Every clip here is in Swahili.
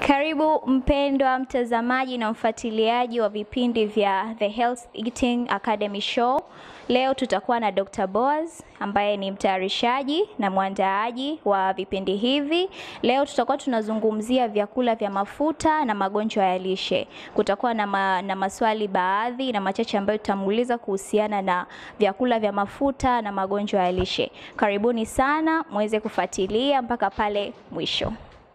Karibu mpendwa mtazamaji na mfuatiliaji wa vipindi vya The Health Eating Academy Show. Leo tutakuwa na Dr. Boaz ambaye ni mtayarishaji na mwandaaji wa vipindi hivi. Leo tutakuwa tunazungumzia vyakula vya mafuta na magonjwa ya lishe. Kutakuwa na, ma, na maswali baadhi na machache ambayo tutamuuliza kuhusiana na vyakula vya mafuta na magonjwa ya lishe. Karibuni sana muweze kufuatilia mpaka pale mwisho.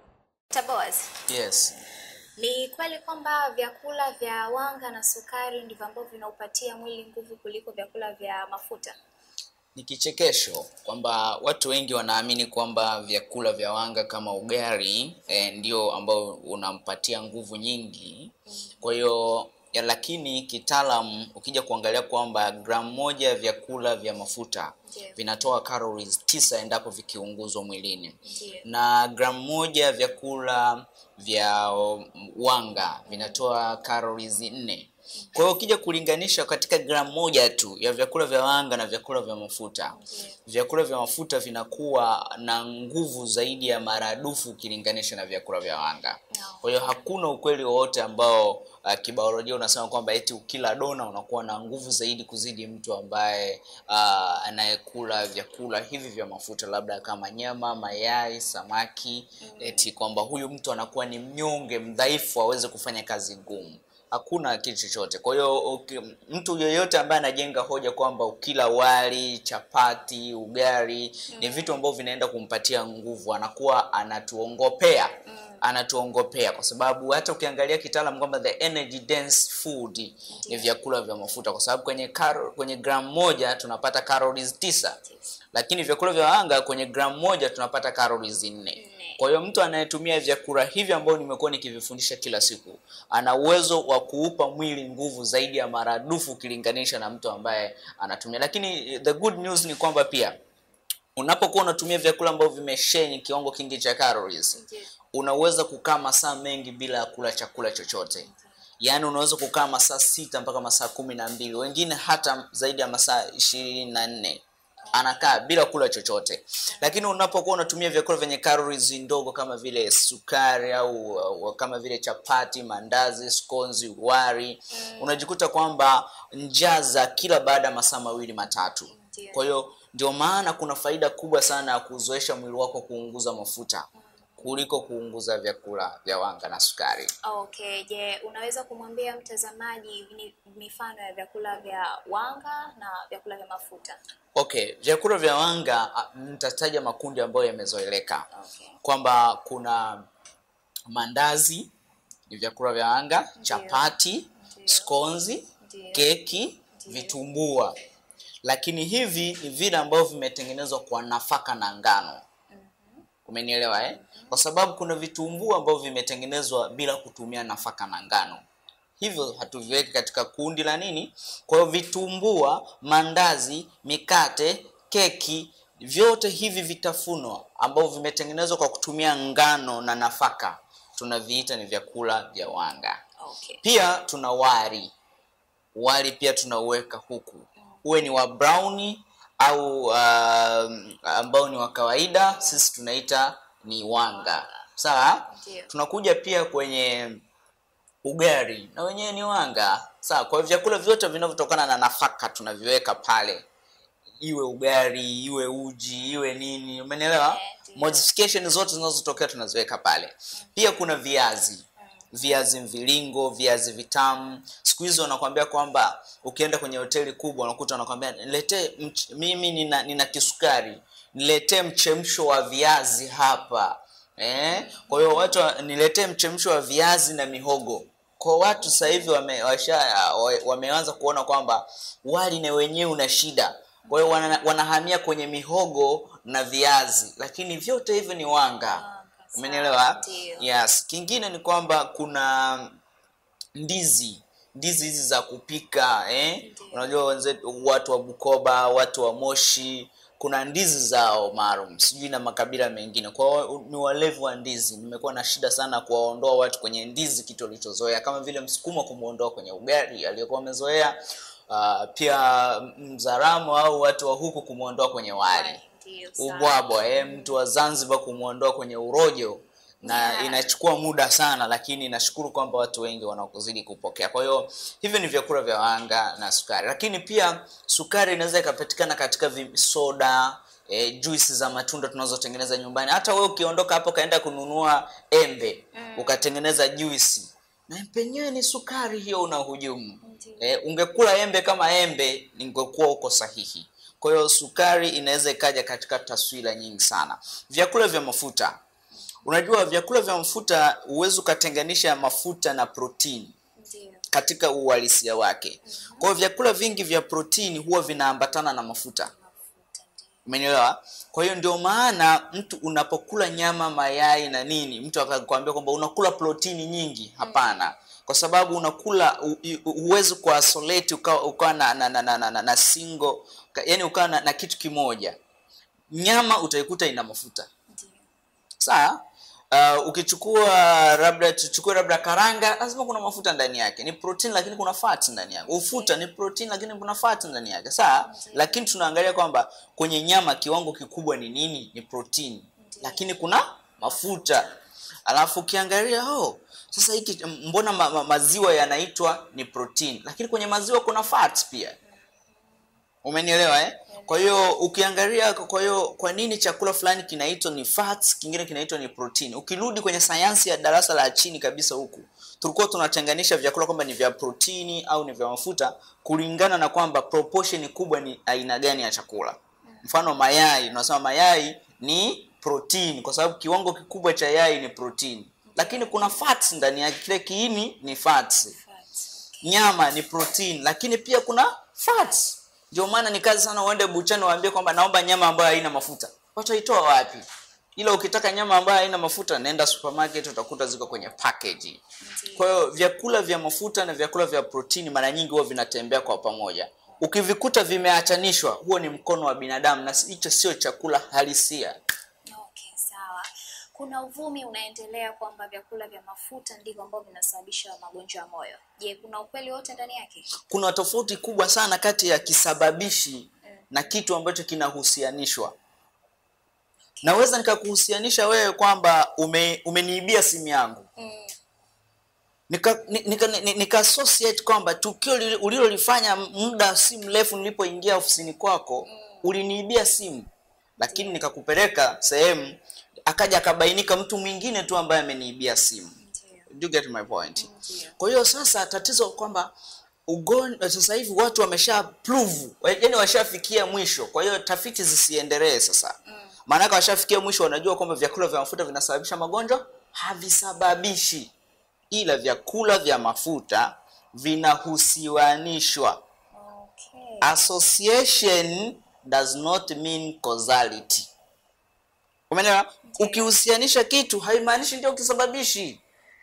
Dr. Boaz, Yes. ni kweli kwamba vyakula vya wanga na sukari ndivyo ambavyo vinaupatia mwili nguvu kuliko vyakula vya mafuta? Ni kichekesho kwamba watu wengi wanaamini kwamba vyakula vya wanga kama ugali eh, ndio ambao unampatia nguvu nyingi. Kwa hiyo ya, lakini kitaalam ukija kuangalia kwamba gramu moja ya vyakula vya mafuta Ndiyo. vinatoa calories tisa endapo vikiunguzwa mwilini Ndiyo. na gramu moja ya vyakula vya um, wanga vinatoa calories nne. Kwa hiyo ukija kulinganisha katika gramu moja tu ya vyakula vya wanga na vyakula vya mafuta, vyakula vya mafuta vinakuwa na nguvu zaidi ya maradufu ukilinganisha na vyakula vya wanga. Kwa hiyo hakuna ukweli wowote ambao uh, kibiolojia unasema kwamba eti ukila dona unakuwa na nguvu zaidi kuzidi mtu ambaye uh, anayekula vyakula hivi vya mafuta, labda kama nyama, mayai, samaki, eti kwamba huyu mtu anakuwa ni mnyonge, mdhaifu, aweze kufanya kazi ngumu hakuna kitu chochote. Kwa hiyo uki- mtu yeyote ambaye anajenga hoja kwamba ukila wali, chapati, ugali ni vitu ambavyo vinaenda kumpatia nguvu, anakuwa anatuongopea anatuongopea kwa sababu hata ukiangalia kitaalam kwamba the energy dense food ni vyakula vya mafuta, kwa sababu kwenye karo, kwenye gramu moja tunapata calories tisa, lakini vyakula vya wanga kwenye gramu moja tunapata calories nne. Kwa hiyo mtu anayetumia vyakula hivi ambavyo nimekuwa nikivifundisha kila siku ana uwezo wa kuupa mwili nguvu zaidi ya maradufu ukilinganisha na mtu ambaye anatumia. Lakini the good news ni kwamba pia unapokuwa unatumia vyakula ambavyo vimesheni kiwango kingi cha calories unaweza kukaa masaa mengi bila ya kula chakula chochote yaani unaweza kukaa masaa sita mpaka masaa kumi na mbili wengine hata zaidi ya masaa ishirini na nne anakaa bila kula chochote lakini unapokuwa unatumia vyakula vyenye calories ndogo kama vile sukari au uh, kama vile chapati mandazi skonzi wari unajikuta kwamba njaa za kila baada ya masaa mawili matatu Ndiyo. kwa hiyo ndio maana kuna faida kubwa sana ya kuzoesha mwili wako kuunguza mafuta kuliko kuunguza vyakula vya wanga na sukari Okay, je, unaweza kumwambia mtazamaji ni mifano ya vyakula vya wanga na vyakula vya mafuta? okay vyakula vya wanga ah, nitataja makundi ambayo yamezoeleka Okay. kwamba kuna mandazi ni vyakula vya wanga chapati Ndiyo. skonzi Ndiyo. keki vitumbua lakini hivi ni vile ambavyo vimetengenezwa kwa nafaka na ngano umenielewa eh? kwa sababu kuna vitumbua ambavyo vimetengenezwa bila kutumia nafaka na ngano hivyo hatuviweki katika kundi la nini kwa hiyo vitumbua mandazi mikate keki vyote hivi vitafunwa ambavyo vimetengenezwa kwa kutumia ngano na nafaka tunaviita ni vyakula vya wanga Okay. pia tuna wali wali pia tunauweka huku uwe ni wa browni au uh, ambao ni wa kawaida sisi tunaita ni wanga sawa Ndiyo. tunakuja pia kwenye ugali na wenyewe ni wanga sawa kwa hiyo vyakula vyote vinavyotokana na nafaka tunaviweka pale iwe ugali iwe uji iwe nini umenielewa Eh, ndiyo. modification zote zinazotokea tunaziweka pale pia kuna viazi viazi mviringo viazi vitamu siku hizi wanakwambia kwamba ukienda kwenye hoteli kubwa unakuta wanakwambia niletee mch- mimi nina, nina kisukari niletee mchemsho wa viazi hapa eh? kwa hiyo watu wa- niletee mchemsho wa viazi na mihogo kwa watu sasa hivi wame, washa, wa- wameanza kuona kwamba wali na wenyewe una shida kwa hiyo wana, wanahamia kwenye mihogo na viazi lakini vyote hivyo ni wanga umenielewa Ndiyo. yes kingine ni kwamba kuna ndizi ndizi hizi za kupika eh? unajua wenzetu watu wa bukoba watu wa moshi kuna ndizi zao maalum sijui na makabila mengine kwa hiyo ni walevu wa ndizi nimekuwa na shida sana kuwaondoa watu kwenye ndizi kitu walichozoea kama vile msukuma kumwondoa kwenye ugali aliyokuwa amezoea uh, pia mzaramu au watu wa huku kumwondoa kwenye wali Ndiyo, sawa. ubwabwa eh, mtu wa Zanzibar kumwondoa kwenye urojo na Yeah. inachukua muda sana, lakini nashukuru kwamba watu wengi wanaozidi kupokea. Kwa hiyo hivyo ni vyakula vya wanga na sukari, lakini pia sukari inaweza ikapatikana katika vi- soda E, juisi za matunda tunazotengeneza nyumbani. Hata wewe ukiondoka hapo ukaenda kununua embe ukatengeneza juisi, na penyewe ni sukari hiyo unahujumu. Ndiyo. E, ungekula embe kama embe, ningekuwa uko sahihi. Kwa hiyo sukari inaweza ikaja katika taswira nyingi sana. Vyakula vya mafuta, unajua vyakula vya mafuta huwezi ukatenganisha mafuta na protini Ndio. katika uhalisia wake. Kwa hiyo vyakula vingi vya protini huwa vinaambatana na mafuta. Mafuta ndio. Umenielewa? Kwa hiyo ndio maana mtu unapokula nyama, mayai na nini, mtu akakwambia kwamba unakula protini nyingi. Hapana, kwa sababu unakula hu- hu- huwezi kuisolate ukawa ukawa na, na, na, na, na, na, na single ka- yani ukawa na, na kitu kimoja. Nyama utaikuta ina mafuta Ndio. sawa. Uh, ukichukua labda tuchukue labda karanga, lazima kuna mafuta ndani yake, ni protein lakini kuna fat ndani yake. Ufuta ni protein lakini kuna fat ndani yake, sawa. Lakini tunaangalia kwamba kwenye nyama kiwango kikubwa ni nini? Ni protein, lakini kuna mafuta. Alafu ukiangalia oh, sasa hiki mbona ma, ma, maziwa yanaitwa ni protein, lakini kwenye maziwa kuna fat pia. Umenielewa eh? Kwa hiyo ukiangalia, kwa hiyo kwa nini chakula fulani kinaitwa ni fats, kingine kinaitwa ni protein? Ukirudi kwenye sayansi ya darasa la chini kabisa huku, tulikuwa tunatenganisha vyakula kwamba ni vya protini au ni vya mafuta kulingana na kwamba proportion kubwa ni aina gani ya chakula. Mfano mayai, tunasema mayai ni protein kwa sababu kiwango kikubwa cha yai ni protein, lakini kuna fats ndani yake, kile kiini ni fats Fats. nyama ni protein lakini pia kuna fats. Ndio maana ni kazi sana uende buchani waambie kwamba naomba nyama ambayo haina mafuta. Wataitoa wapi? Ila ukitaka nyama ambayo haina mafuta, nenda supermarket utakuta ziko kwenye package. Kwa hiyo vyakula vya mafuta na vyakula vya protini mara nyingi huwa vinatembea kwa pamoja. Ukivikuta vimeachanishwa, huo ni mkono wa binadamu na hicho sio chakula halisia. Okay, sawa. Kuna uvumi unaendelea kwamba vyakula vya mafuta ndivyo ambavyo vinasababisha magonjwa ya moyo. Je, kuna ukweli wote ndani yake? kuna tofauti kubwa sana kati ya kisababishi na kitu ambacho kinahusianishwa. Naweza nikakuhusianisha wewe kwamba ume, umeniibia simu yangu Mm. nika, ni- nika, ni- nika associate kwamba tukio li- ulilolifanya muda si mrefu nilipoingia ofisini kwako uliniibia simu, lakini nikakupeleka sehemu akaja akabainika mtu mwingine tu ambaye ameniibia simu. Ndio. Do you get my point? Ndio. Kwa hiyo sasa tatizo kwamba ugonjwa sasa hivi watu wamesha prove, yaani washafikia mwisho. Kwa hiyo tafiti zisiendelee sasa, maanake washafikia mwisho, wanajua kwamba vyakula vya mafuta vinasababisha magonjwa. Havisababishi, ila vyakula vya mafuta vinahusianishwa. Okay. Association does not mean causality. Umeelewa? Ukihusianisha kitu haimaanishi ndio kisababishi.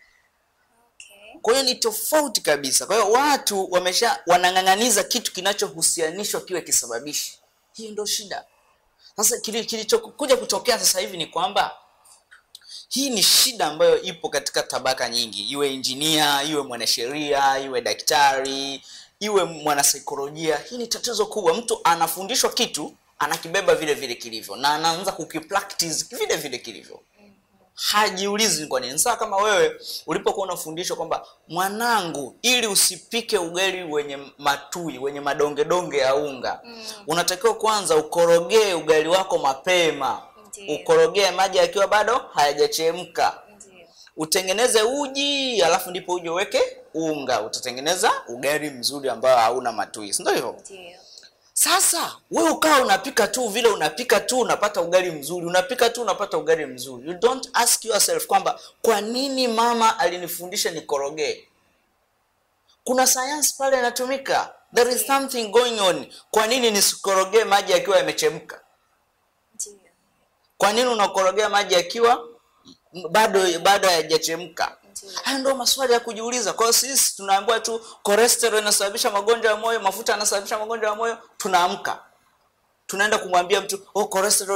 Okay. Kwa hiyo ni tofauti kabisa. Kwa hiyo watu wamesha wanang'ang'aniza kitu kinachohusianishwa kiwe kisababishi. Hiyo ndio shida. Sasa kili- kilichokuja kutokea sasa hivi ni kwamba hii ni shida ambayo ipo katika tabaka nyingi, iwe injinia, iwe mwanasheria, iwe daktari, iwe mwanasaikolojia. Hii ni tatizo kubwa. Mtu anafundishwa kitu anakibeba vile vile kilivyo na anaanza kukipractice vile vile kilivyo hajiulizi ni kwa nini. Sasa kama wewe ulipokuwa unafundishwa kwamba mwanangu, ili usipike ugali wenye matui wenye madongedonge ya unga unatakiwa kwanza ukorogee ugali wako mapema, Ndiyo. ukorogee maji yakiwa bado hayajachemka, Ndio. utengeneze uji, alafu ndipo uje uweke unga, utatengeneza ugali mzuri ambao hauna matui, si ndio hivyo? Ndio. Sasa wewe ukawa unapika tu vile unapika tu unapata ugali mzuri, unapika tu unapata ugali mzuri. You don't ask yourself kwamba kwa nini mama alinifundisha nikorogee. Kuna sayansi pale inatumika, there is something going on. Kwa nini nisikorogee maji yakiwa yamechemka? Ndio. Kwa nini unakorogea maji yakiwa bado bado hayajachemka? Ndio. Hayo ndio maswali ya kujiuliza. Kwa hiyo sisi tunaambiwa tu cholesterol inasababisha magonjwa ya moyo, mafuta yanasababisha magonjwa ya moyo, tunaamka tunaenda kumwambia mtu oh, cholesterol.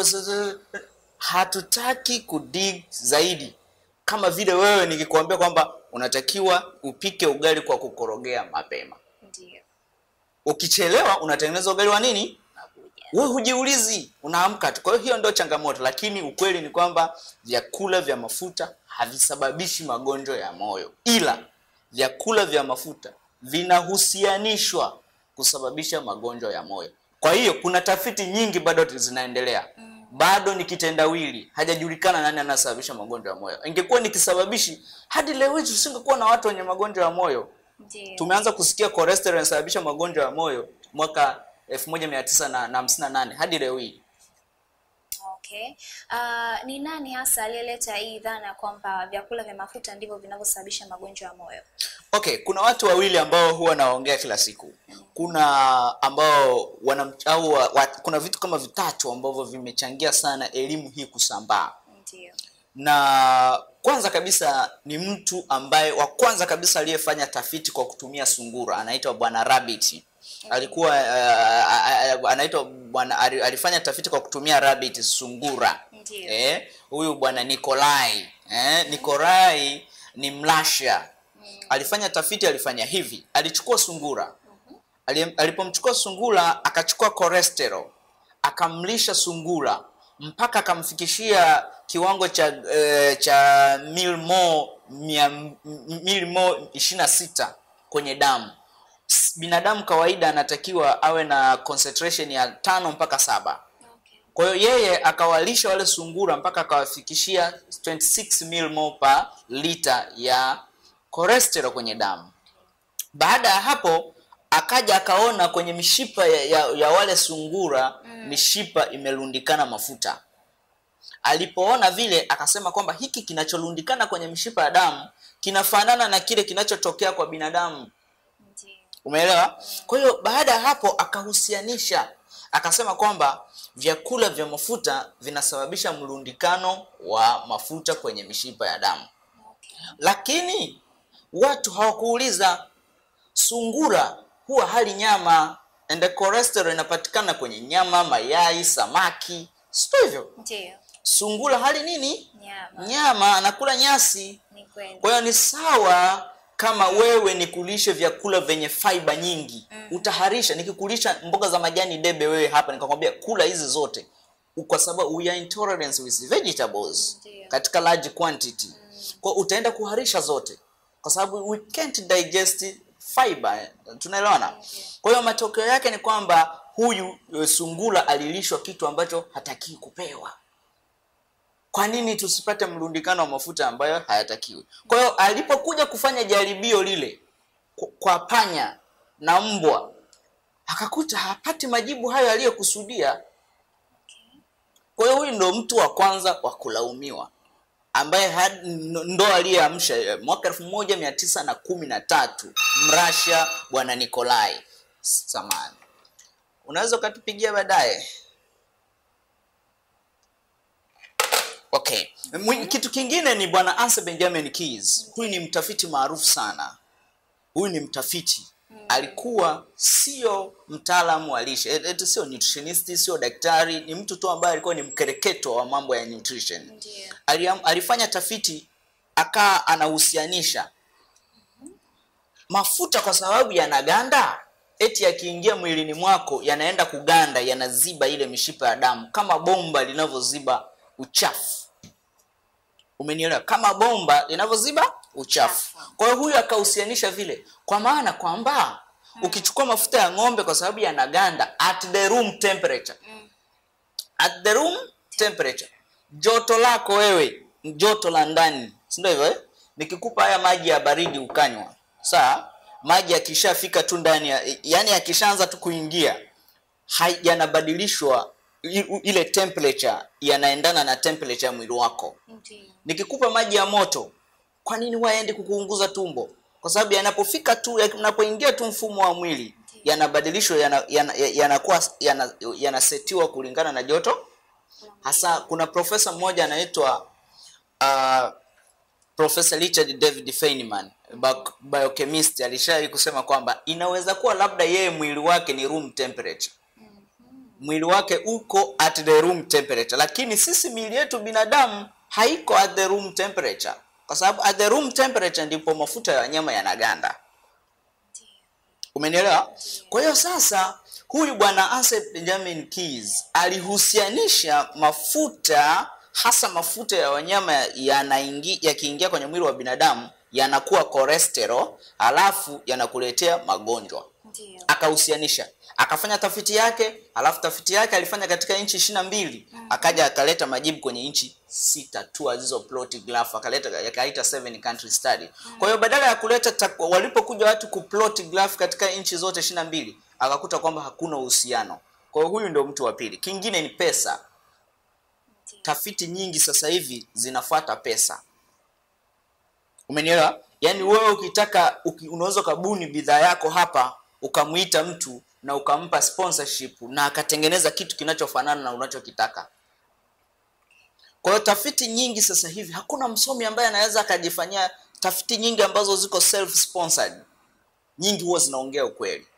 Hatutaki kudig zaidi, kama vile wewe nikikwambia kwamba unatakiwa upike ugali kwa kukorogea mapema. Ndio. Ukichelewa unatengeneza ugali wa nini? Nakuja. wewe hujiulizi, unaamka tu. Kwa hiyo hiyo ndio changamoto, lakini ukweli ni kwamba vyakula vya mafuta havisababishi magonjwa ya moyo, ila vyakula vya mafuta vinahusianishwa kusababisha magonjwa ya moyo. Kwa hiyo kuna tafiti nyingi bado zinaendelea, bado ni kitendawili, hajajulikana nani anasababisha magonjwa ya moyo. Ingekuwa ni kisababishi, hadi leo hii tusingekuwa na watu wenye magonjwa ya moyo. Ndio. Tumeanza kusikia cholesterol inasababisha magonjwa ya moyo mwaka 1958 hadi leo hii. Okay. Uh, ni nani hasa aliyeleta hii dhana kwamba vyakula vya mafuta ndivyo vinavyosababisha magonjwa ya moyo? Okay, kuna watu wawili ambao huwa naongea kila siku. Kuna ambao wana au wa, wa, kuna vitu kama vitatu ambavyo vimechangia sana elimu hii kusambaa. Ndio. Na kwanza kabisa ni mtu ambaye wa kwanza kabisa aliyefanya tafiti kwa kutumia sungura anaitwa Bwana Rabbit. Alikuwa uh, uh, anaitwa bwana ali- alifanya tafiti kwa kutumia rabbit sungura. Ndio. Eh, huyu bwana Nikolai. Eh, Nikolai ni Mlasha. Alifanya tafiti alifanya hivi. Alichukua sungura. Ali- Alipomchukua sungura akachukua cholesterol. Akamlisha sungura mpaka akamfikishia kiwango cha eh, cha milmo mia milmo ishirini na sita kwenye damu. S- Binadamu kawaida anatakiwa awe na concentration ya tano mpaka saba. Okay. Kwa hiyo yeye akawalisha wale sungura mpaka akawafikishia 26 millimole per lita ya cholesterol kwenye damu. Baada ya hapo akaja akaona kwenye mishipa ya, ya, ya wale sungura mishipa imerundikana mafuta. Alipoona vile akasema kwamba hiki kinacholundikana kwenye mishipa ya damu kinafanana na kile kinachotokea kwa binadamu. Ndio. Umeelewa? Kwa hiyo baada ya hapo akahusianisha, akasema kwamba vyakula vya mafuta vinasababisha mlundikano wa mafuta kwenye mishipa ya damu, Okay. lakini watu hawakuuliza sungura huwa hali nyama and the cholesterol inapatikana kwenye nyama, mayai, samaki, sio hivyo? Ndio. Sungura hali nini? Nyama. Nyama, anakula nyasi. Ni kweli. Kwa hiyo ni sawa kama wewe nikulishe vyakula vyenye fiber nyingi utaharisha. Nikikulisha mboga za majani debe wewe hapa nikakwambia kula hizi zote, kwa sababu we are intolerant with vegetables Ndiyo. katika large quantity, kwa hiyo utaenda kuharisha zote, kwa sababu we can't digest fiber. Tunaelewana? Kwa hiyo matokeo yake ni kwamba huyu eh, sungura alilishwa kitu ambacho hatakii kupewa. Kwa nini tusipate mrundikano wa mafuta ambayo hayatakiwi? Kwa hiyo alipokuja kufanya jaribio lile ku- kwa panya na mbwa, akakuta hapati majibu hayo aliyokusudia. Kwa hiyo huyu ndo mtu wa kwanza wa kulaumiwa ambaye had- ndo ndo aliyeamsha eh, mwaka elfu moja mia tisa na kumi na tatu Mrasha bwana Nikolai samani. Unaweza ukatupigia baadaye. Okay. Mwi- Kitu kingine ni bwana Ansel Benjamin Keys. Huyu ni mtafiti maarufu sana. Huyu ni mtafiti. Alikuwa sio mtaalamu wa lishe, et- et- sio nutritionist, sio daktari, ni mtu tu ambaye alikuwa ni mkereketo wa mambo ya nutrition. Ndio. Aliam, alifanya tafiti akaa anahusianisha mafuta kwa sababu yanaganda, eti yakiingia mwilini mwako yanaenda kuganda, yanaziba ile mishipa ya damu kama bomba linavyoziba uchafu. Umenielewa? Kama bomba linavyoziba uchafu. Uchafu. Kwa hiyo huyu akahusianisha vile, kwa maana kwamba ukichukua mafuta ya ng'ombe kwa sababu yanaganda at the room temperature at the room temperature, joto lako wewe, joto la ndani, si ndio hivyo eh? Nikikupa haya maji ya baridi ukanywa, sawa, maji yakishafika tu ndani ya, yani yakishaanza tu kuingia hai- yanabadilishwa i- u- ile temperature yanaendana na temperature ya mwili wako. Ndio. Nikikupa maji ya moto, kwa nini waende kukuunguza tumbo? Kwa sababu yanapofika tu yanapoingia tu mfumo wa mwili yanabadilishwa yanakuwa yana, yana, yanakuwa- yana, yanasetiwa kulingana na joto. Hasa kuna profesa mmoja anaitwa uh, Profesa Richard David Feynman bio- biochemist alishawahi kusema kwamba inaweza kuwa labda yeye mwili wake ni room temperature mwili wake uko at the room temperature, lakini sisi miili yetu binadamu haiko at the room temperature, kwa sababu at the room temperature ndipo mafuta ya wanyama yanaganda. Umenielewa? Kwa hiyo sasa huyu bwana Ansel Benjamin Keys alihusianisha mafuta hasa mafuta ya wanyama yanaingi yakiingia kwenye mwili wa binadamu yanakuwa cholesterol, alafu yanakuletea magonjwa. Ndio. Akahusianisha, akafanya tafiti yake, alafu tafiti yake alifanya katika nchi ishirini na mbili akaja akaleta majibu kwenye nchi sita tu alizo plot graph, akaleta yakaita seven country study. Kwa hiyo badala ya kuleta tak- walipokuja watu kuplot graph katika nchi zote ishirini na mbili akakuta kwamba hakuna uhusiano. Kwa hiyo huyu ndio mtu wa pili. Kingine ni pesa. Tafiti nyingi sasa hivi zinafuata pesa. Umenielewa? Yaani wewe ukitaka uki, unaweza ukabuni bidhaa yako hapa ukamwita mtu na ukampa sponsorship na akatengeneza kitu kinachofanana na unachokitaka. Kwa hiyo tafiti nyingi sasa hivi hakuna msomi ambaye anaweza akajifanyia tafiti nyingi ambazo ziko self sponsored. Nyingi huwa zinaongea ukweli.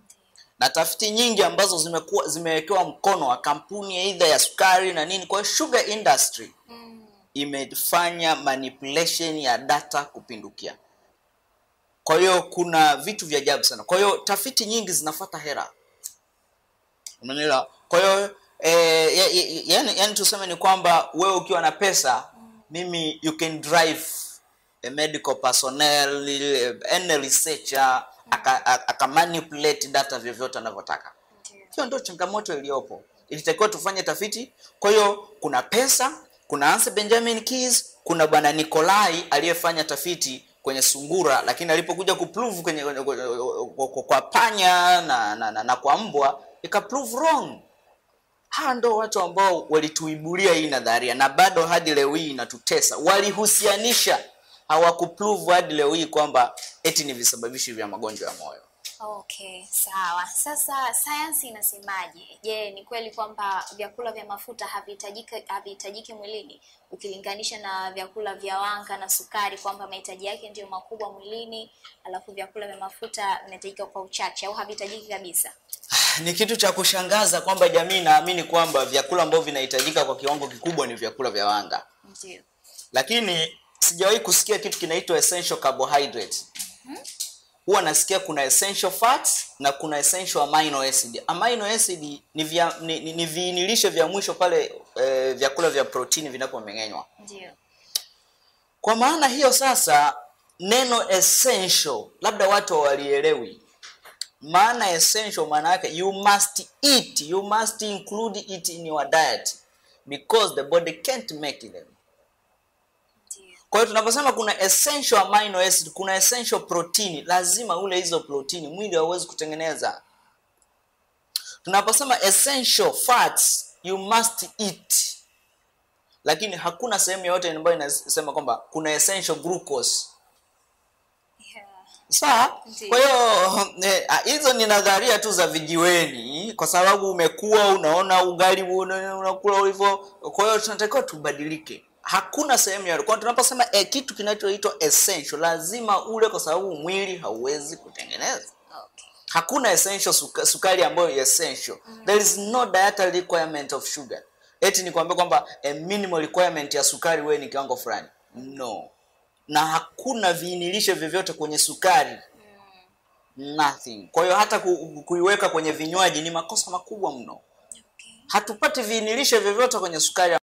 Na tafiti nyingi ambazo zimekuwa zimewekewa mkono wa kampuni aidha ya sukari na nini. Kwa hiyo sugar industry imefanya manipulation ya data kupindukia. Kwa hiyo kuna vitu vya ajabu sana. Kwa hiyo tafiti nyingi zinafuata hera. Umeelewa? Kwa hiyo eh, ya- ya- yani, yani tuseme ni kwamba wewe ukiwa na pesa, mimi you can drive a medical personnel, any researcher aka, aka aka manipulate data vyovyote anavyotaka. Hiyo ndio changamoto iliyopo. Ilitakiwa tufanye tafiti. Kwa hiyo kuna pesa, kuna Hans Benjamin Keys, kuna bwana Nikolai aliyefanya tafiti kwenye sungura, lakini alipokuja kuprove kwenye, kwenye, kwenye, kwa, kwa panya na, na, na, na kwa mbwa ika prove wrong. Hawa ndo watu ambao walituibulia hii nadharia na bado hadi leo hii inatutesa. Walihusianisha, hawakuprove hadi leo hii kwamba eti ni visababishi vya magonjwa ya moyo. Okay, sawa. Sasa sayansi inasemaje? Je, ni kweli kwamba vyakula vya mafuta havihitajiki havihitajiki mwilini ukilinganisha na vyakula vya wanga na sukari kwamba mahitaji yake ndiyo makubwa mwilini, alafu vyakula vya mafuta vinahitajika kwa uchache au havihitajiki kabisa? Ni kitu cha kushangaza kwamba jamii inaamini kwamba vyakula ambavyo vinahitajika kwa kiwango kikubwa ni vyakula vya wanga, Ndio. lakini sijawahi kusikia kitu kinaitwa essential carbohydrates. Huwa nasikia kuna essential fats na kuna essential amino acid. Amino acid ni, vya, ni, ni, ni viinilishe vya mwisho pale eh, vyakula vya protini vinapomeng'enywa. Ndio. Kwa maana hiyo sasa, neno essential labda watu hawalielewi maana essential, maana yake you must eat, you must include it in your diet because the body can't make them. Ndio. Kwa hiyo tunaposema kuna essential amino acid, kuna essential protein, lazima ule hizo protini, mwili hauwezi kutengeneza. Tunaposema essential fats, you must eat, lakini hakuna sehemu yoyote ambayo inasema kwamba kuna essential glucose. Yeah. Sawa. Ndiyo. Kwa hiyo eh, ah, hizo ni nadharia tu za vijiweni, kwa sababu umekuwa unaona ugali una- unakula hivyo. Kwa hiyo tunatakiwa tubadilike. Hakuna sehemu ya kwa tunaposema eh, kitu kinachoitwa essential lazima ule, kwa sababu mwili hauwezi kutengeneza. Okay. Hakuna essential suka, sukari ambayo ni essential. There is no dietary requirement of sugar. Eti ni kuambia kwamba a minimal requirement ya sukari wewe ni kiwango fulani. No. Na hakuna viinilishe vyovyote kwenye sukari. Nothing. Kwa hiyo hata ku, kuiweka kwenye vinywaji ni makosa makubwa mno. Okay. Hatupati viinilishe vyovyote kwenye sukari